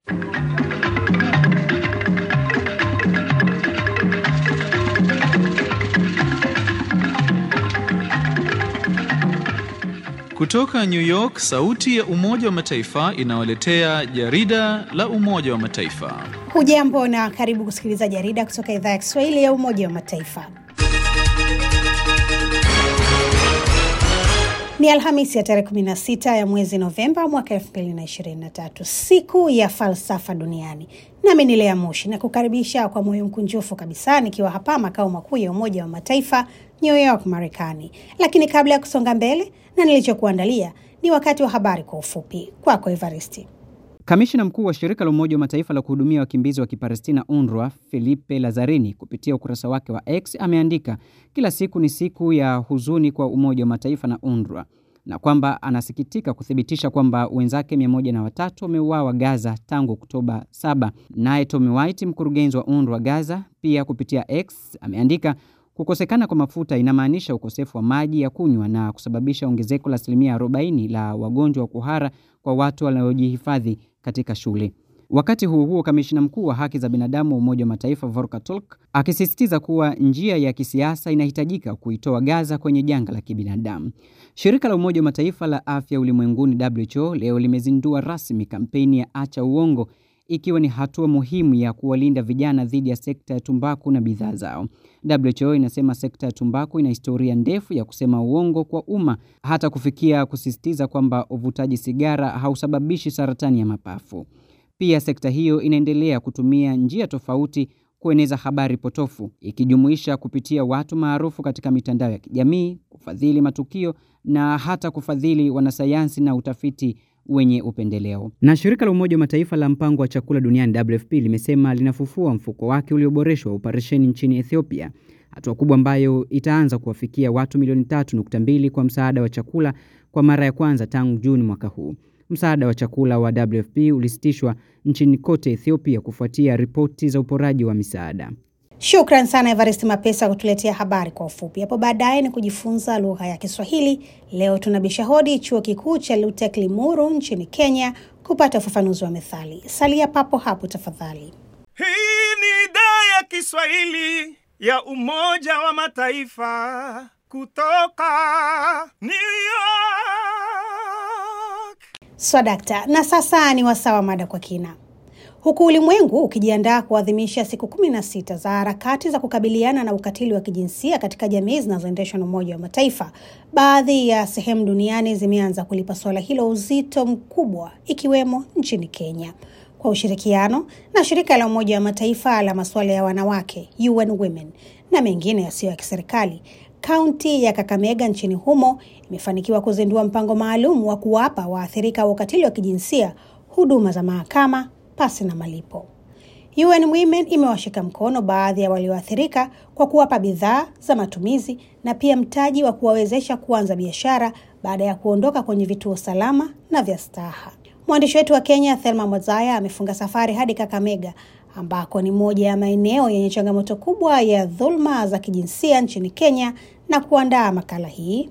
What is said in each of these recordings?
Kutoka New York, sauti ya Umoja wa Mataifa inawaletea jarida la Umoja wa Mataifa. Hujambo na karibu kusikiliza jarida kutoka idhaa ya Kiswahili ya Umoja wa Mataifa. Ni Alhamisi ya tarehe 16 ya mwezi Novemba mwaka 2023, siku ya falsafa duniani. Nami ni Lea Moshi na kukaribisha kwa moyo mkunjufu kabisa nikiwa hapa makao makuu ya Umoja wa Mataifa New York, Marekani. Lakini kabla ya kusonga mbele na nilichokuandalia, ni wakati wa habari kwa ufupi. Kwako Evaristi. Kamishna mkuu wa shirika la Umoja wa Mataifa la kuhudumia wakimbizi wa Kipalestina UNRWA Filipe Lazarini kupitia ukurasa wake wa X ameandika kila siku ni siku ya huzuni kwa Umoja wa Mataifa na UNRWA na kwamba anasikitika kuthibitisha kwamba wenzake mia moja na watatu wameuawa Gaza tangu Oktoba 7. Naye Tommy White, mkurugenzi wa UNRWA Gaza, pia kupitia X ameandika kukosekana kwa mafuta inamaanisha ukosefu wa maji ya kunywa na kusababisha ongezeko la asilimia 40 la wagonjwa wa kuhara kwa watu wanaojihifadhi katika shule. Wakati huo huo, kamishina mkuu wa haki za binadamu wa Umoja wa Mataifa Volker Turk akisisitiza kuwa njia ya kisiasa inahitajika kuitoa Gaza kwenye janga la kibinadamu. Shirika la Umoja wa Mataifa la afya ulimwenguni WHO leo limezindua rasmi kampeni ya acha uongo ikiwa ni hatua muhimu ya kuwalinda vijana dhidi ya sekta ya tumbaku na bidhaa zao. WHO inasema sekta ya tumbaku ina historia ndefu ya kusema uongo kwa umma hata kufikia kusisitiza kwamba uvutaji sigara hausababishi saratani ya mapafu. Pia sekta hiyo inaendelea kutumia njia tofauti kueneza habari potofu ikijumuisha kupitia watu maarufu katika mitandao ya kijamii, kufadhili matukio na hata kufadhili wanasayansi na utafiti wenye upendeleo. Na shirika la Umoja wa Mataifa la mpango wa chakula duniani WFP limesema linafufua mfuko wake ulioboreshwa wa operesheni nchini Ethiopia, hatua kubwa ambayo itaanza kuwafikia watu milioni tatu nukta mbili kwa msaada wa chakula kwa mara ya kwanza tangu Juni mwaka huu. Msaada wa chakula wa WFP ulisitishwa nchini kote Ethiopia kufuatia ripoti za uporaji wa misaada. Shukran sana Evarist Mapesa kutuletea habari kwa ufupi. Hapo baadaye ni kujifunza lugha ya Kiswahili. Leo tunabisha hodi chuo kikuu cha Lutek Limuru nchini Kenya kupata ufafanuzi wa methali. Salia papo hapo tafadhali. Hii ni idhaa ya Kiswahili ya Umoja wa Mataifa kutoka New York. Swadakta. Na sasa ni wasaa wa mada kwa kina. Huku ulimwengu ukijiandaa kuadhimisha siku kumi na sita za harakati za kukabiliana na ukatili wa kijinsia katika jamii zinazoendeshwa na Umoja wa Mataifa, baadhi ya sehemu duniani zimeanza kulipa suala hilo uzito mkubwa, ikiwemo nchini Kenya kwa ushirikiano na shirika la Umoja wa Mataifa la masuala ya wanawake UN Women na mengine yasiyo ya kiserikali. Kaunti ya Kakamega nchini humo imefanikiwa kuzindua mpango maalum wa kuwapa waathirika wa ukatili wa kijinsia huduma za mahakama pasi na malipo. UN Women imewashika mkono baadhi ya walioathirika kwa kuwapa bidhaa za matumizi na pia mtaji wa kuwawezesha kuanza biashara baada ya kuondoka kwenye vituo salama na vya staha. Mwandishi wetu wa Kenya Thelma Mwazaya amefunga safari hadi Kakamega ambako ni moja ya maeneo yenye changamoto kubwa ya dhulma za kijinsia nchini Kenya na kuandaa makala hii.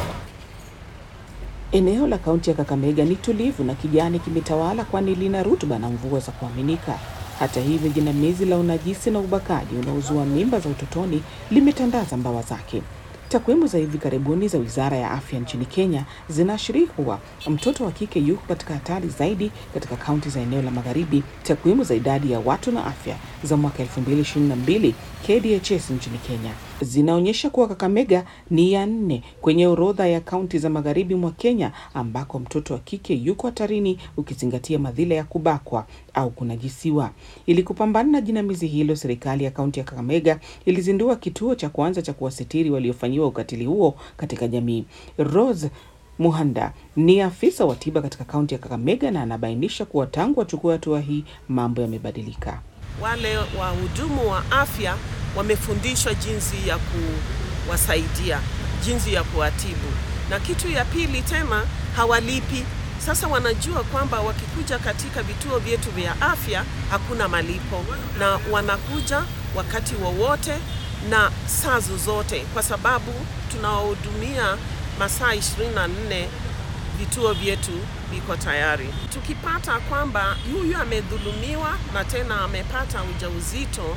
Eneo la kaunti ya Kakamega ni tulivu na kijani kimetawala, kwani lina rutuba na mvua za kuaminika. Hata hivyo, jinamizi la unajisi na ubakaji unaozua mimba za utotoni limetandaza mbawa zake. Takwimu za hivi karibuni za Wizara ya Afya nchini Kenya zinaashiria kuwa mtoto wa kike yuko katika hatari zaidi katika kaunti za eneo la magharibi. Takwimu za idadi ya watu na afya za mwaka 2022 KDHS nchini Kenya zinaonyesha kuwa Kakamega ni ya nne kwenye orodha ya kaunti za magharibi mwa Kenya ambako mtoto wa kike yuko hatarini, ukizingatia madhila ya kubakwa au kunajisiwa. Ili kupambana na jinamizi hilo, serikali ya kaunti ya Kakamega ilizindua kituo cha kwanza cha kuwasitiri waliofanyiwa ukatili huo katika jamii. Rose Muhanda ni afisa wa tiba katika kaunti ya Kakamega na anabainisha kuwa tangu wachukua hatua hii mambo yamebadilika. Wale wahudumu wa afya wamefundishwa jinsi ya kuwasaidia, jinsi ya kuwatibu, na kitu ya pili tena hawalipi. Sasa wanajua kwamba wakikuja katika vituo vyetu vya afya hakuna malipo, na wanakuja wakati wowote na saa zozote, kwa sababu tunawahudumia masaa 24 vituo vyetu viko tayari. Tukipata kwamba huyu amedhulumiwa na tena amepata ujauzito,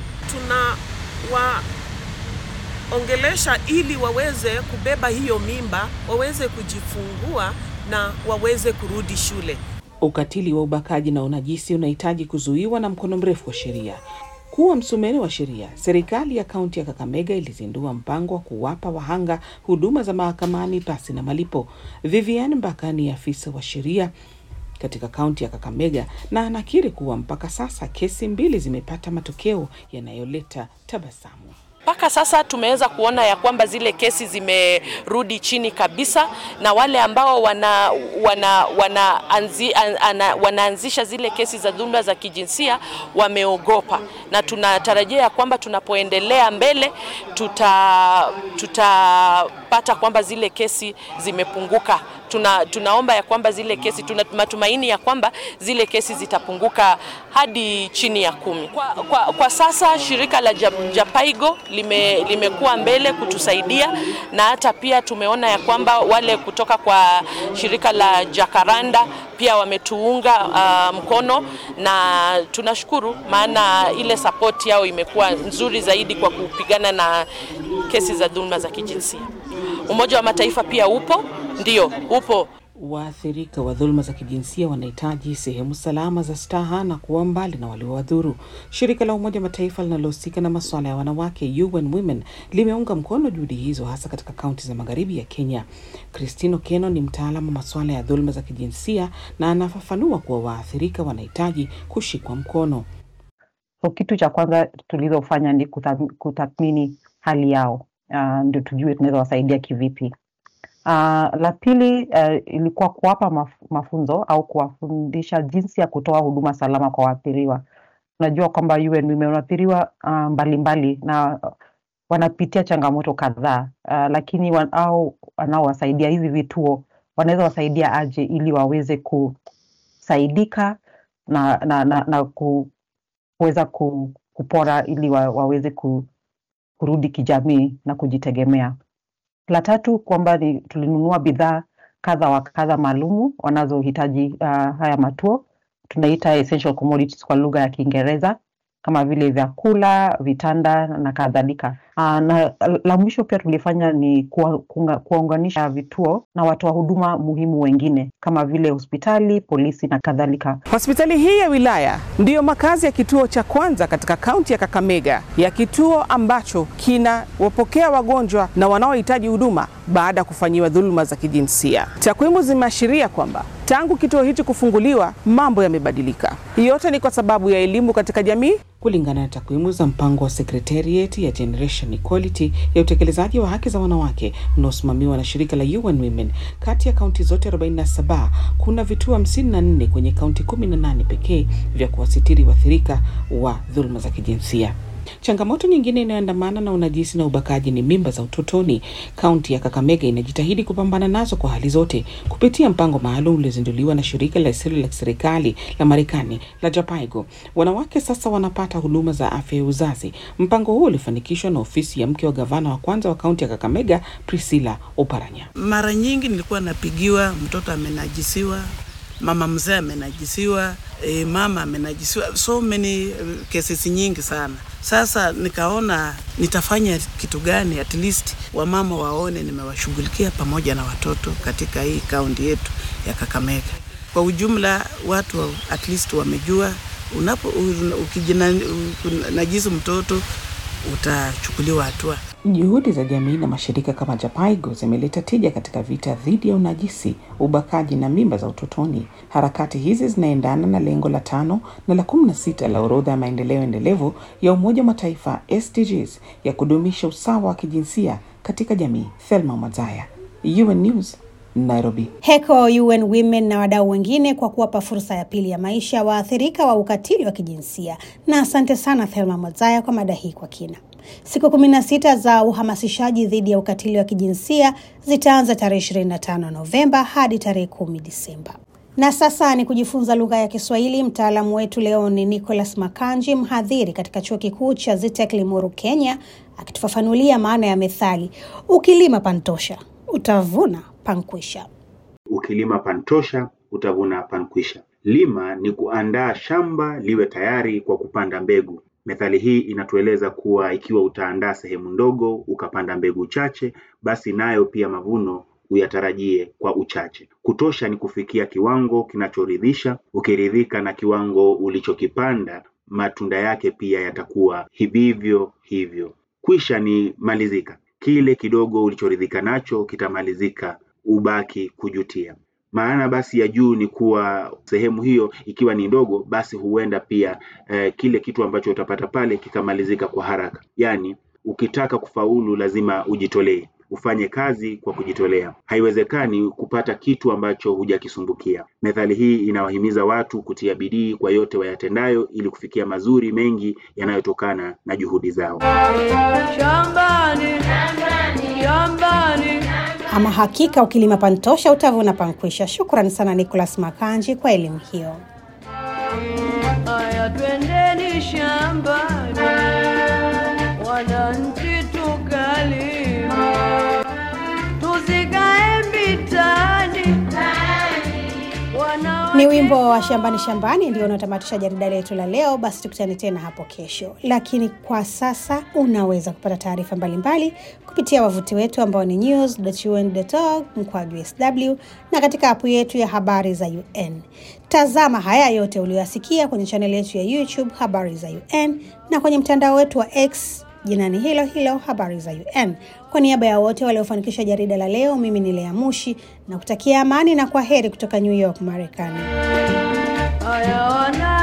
tunawaongelesha ili waweze kubeba hiyo mimba, waweze kujifungua na waweze kurudi shule. Ukatili wa ubakaji na unajisi unahitaji kuzuiwa na mkono mrefu wa sheria. Kuwa msumeni wa sheria, serikali ya kaunti ya Kakamega ilizindua mpango wa kuwapa wahanga huduma za mahakamani pasi na malipo. Vivian Mbaka ni afisa wa sheria katika kaunti ya Kakamega na anakiri kuwa mpaka sasa kesi mbili zimepata matokeo yanayoleta tabasamu. Mpaka sasa tumeweza kuona ya kwamba zile kesi zimerudi chini kabisa, na wale ambao wana, wana, wana anzi, an, ana, wanaanzisha zile kesi za dhuluma za kijinsia wameogopa, na tunatarajia ya kwamba tunapoendelea mbele tuta tutapata kwamba zile kesi zimepunguka. Tuna, tunaomba ya kwamba zile kesi tuna matumaini ya kwamba zile kesi zitapunguka hadi chini ya kumi. Kwa, kwa, kwa sasa shirika la Japaigo lime, limekuwa mbele kutusaidia na hata pia tumeona ya kwamba wale kutoka kwa shirika la Jakaranda pia wametuunga uh, mkono na tunashukuru, maana ile support yao imekuwa nzuri zaidi kwa kupigana na kesi za dhuluma za kijinsia. Umoja wa Mataifa pia upo, ndio upo. Waathirika wa dhuluma za kijinsia wanahitaji sehemu salama za staha na kuwa mbali na waliowadhuru. Shirika la Umoja Mataifa linalohusika na masuala ya wanawake UN Women limeunga mkono juhudi hizo hasa katika kaunti za magharibi ya Kenya. Christine Okeno ni mtaalamu wa masuala ya dhuluma za kijinsia na anafafanua kuwa waathirika wanahitaji kushikwa mkono. So kitu cha kwanza tulizofanya ni kutathmini hali yao, uh, ndio tujue tunaweza wasaidia kivipi. Uh, la pili uh, ilikuwa kuwapa maf mafunzo au kuwafundisha jinsi ya kutoa huduma salama kwa waathiriwa. Unajua kwamba UN Women wanaathiriwa uh, mbalimbali na uh, wanapitia changamoto kadhaa uh, lakini wan, au wanaowasaidia hizi vituo wanaweza wasaidia aje ili waweze kusaidika na, na, na, na ku, kuweza ku, kupora ili wa, waweze ku, kurudi kijamii na kujitegemea. La tatu kwamba ni tulinunua bidhaa kadha wa kadha maalumu wanazohitaji uh, haya matuo tunaita essential commodities kwa lugha ya Kiingereza kama vile vyakula, vitanda na kadhalika. Uh, na la mwisho pia tulifanya ni kuwaunganisha vituo na watoa huduma muhimu wengine kama vile hospitali, polisi na kadhalika. Hospitali hii ya wilaya ndiyo makazi ya kituo cha kwanza katika kaunti ya Kakamega, ya kituo ambacho kinawapokea wagonjwa na wanaohitaji huduma baada ya kufanyiwa dhuluma za kijinsia. Takwimu zimeashiria kwamba tangu kituo hichi kufunguliwa mambo yamebadilika. Yote ni kwa sababu ya elimu katika jamii. Kulingana na takwimu za mpango wa Secretariat ya Generation Equality ya utekelezaji wa haki za wanawake unaosimamiwa na shirika la UN Women, kati ya kaunti zote 47 kuna vituo 54 kwenye kaunti 18 pekee vya kuwasitiri waathirika wa dhuluma za kijinsia. Changamoto nyingine inayoandamana na unajisi na ubakaji ni mimba za utotoni. Kaunti ya Kakamega inajitahidi kupambana nazo kwa hali zote kupitia mpango maalum uliozinduliwa na shirika la lisilo la serikali la Marekani la Japaigo. Wanawake sasa wanapata huduma za afya ya uzazi. Mpango huo ulifanikishwa na ofisi ya mke wa gavana wa kwanza wa kaunti ya Kakamega, Priscilla Oparanya. Mara nyingi nilikuwa napigiwa, mtoto amenajisiwa, mama mzee amenajisiwa, e, mama amenajisiwa, so many cases nyingi sana. Sasa nikaona nitafanya kitu gani, at least wamama waone nimewashughulikia pamoja na watoto katika hii kaunti yetu ya Kakamega. Kwa ujumla watu at least wamejua unapo ukijinajisi mtoto utachukuliwa hatua. Juhudi za jamii na mashirika kama Japaigo zimeleta tija katika vita dhidi ya unajisi, ubakaji na mimba za utotoni. Harakati hizi zinaendana na lengo la tano na la kumi na sita la orodha ya maendeleo endelevu ya Umoja wa Mataifa SDGs ya kudumisha usawa wa kijinsia katika jamii. Thelma Mazaya, UN News, Nairobi. Heko UN Women na wadau wengine kwa kuwapa fursa ya pili ya maisha waathirika wa ukatili wa kijinsia. Na asante sana Thelma Mazaya kwa mada hii kwa kina. Siku kumi na sita za uhamasishaji dhidi ya ukatili wa kijinsia zitaanza tarehe 25 Novemba hadi tarehe kumi Disemba. Na sasa ni kujifunza lugha ya Kiswahili. Mtaalamu wetu leo ni Nicholas Makanji, mhadhiri katika chuo kikuu cha Zitek Limuru, Kenya, akitufafanulia maana ya methali ukilima pantosha, utavuna pankwisha. ukilima pantosha utavuna pankwisha. Lima ni kuandaa shamba liwe tayari kwa kupanda mbegu. Methali hii inatueleza kuwa ikiwa utaandaa sehemu ndogo ukapanda mbegu chache, basi nayo pia mavuno uyatarajie kwa uchache. Kutosha ni kufikia kiwango kinachoridhisha. Ukiridhika na kiwango ulichokipanda, matunda yake pia yatakuwa hivyo hivyo. Kwisha ni malizika, kile kidogo ulichoridhika nacho kitamalizika, ubaki kujutia. Maana basi ya juu ni kuwa sehemu hiyo ikiwa ni ndogo, basi huenda pia eh, kile kitu ambacho utapata pale kikamalizika kwa haraka. Yaani, ukitaka kufaulu lazima ujitolee, ufanye kazi kwa kujitolea. Haiwezekani kupata kitu ambacho hujakisumbukia. Methali hii inawahimiza watu kutia bidii kwa yote wayatendayo ili kufikia mazuri mengi yanayotokana na juhudi zao. Shambani, shambani. Ama hakika ukilima pantosha utavuna pankwisha. Shukrani sana Nicholas Makanji kwa elimu hiyo. Aya, twendeni shambani, wananchi tukalime, tusikae vitani. Wana Ni wimbo wa shambani shambani ndio unaotamatisha jarida letu la leo. Basi tukutane tena hapo kesho, lakini kwa sasa unaweza kupata taarifa mbalimbali kupitia wavuti wetu ambao ni news.un.org mkwaju sw na katika apu yetu ya habari za UN. Tazama haya yote uliyoyasikia kwenye chaneli yetu ya YouTube habari za UN na kwenye mtandao wetu wa X jinani hilo hilo habari za UN. Kwa niaba ya wote waliofanikisha jarida la leo, mimi ni Lea Mushi na kutakia amani na kwa heri kutoka New York, Marekani. aya wana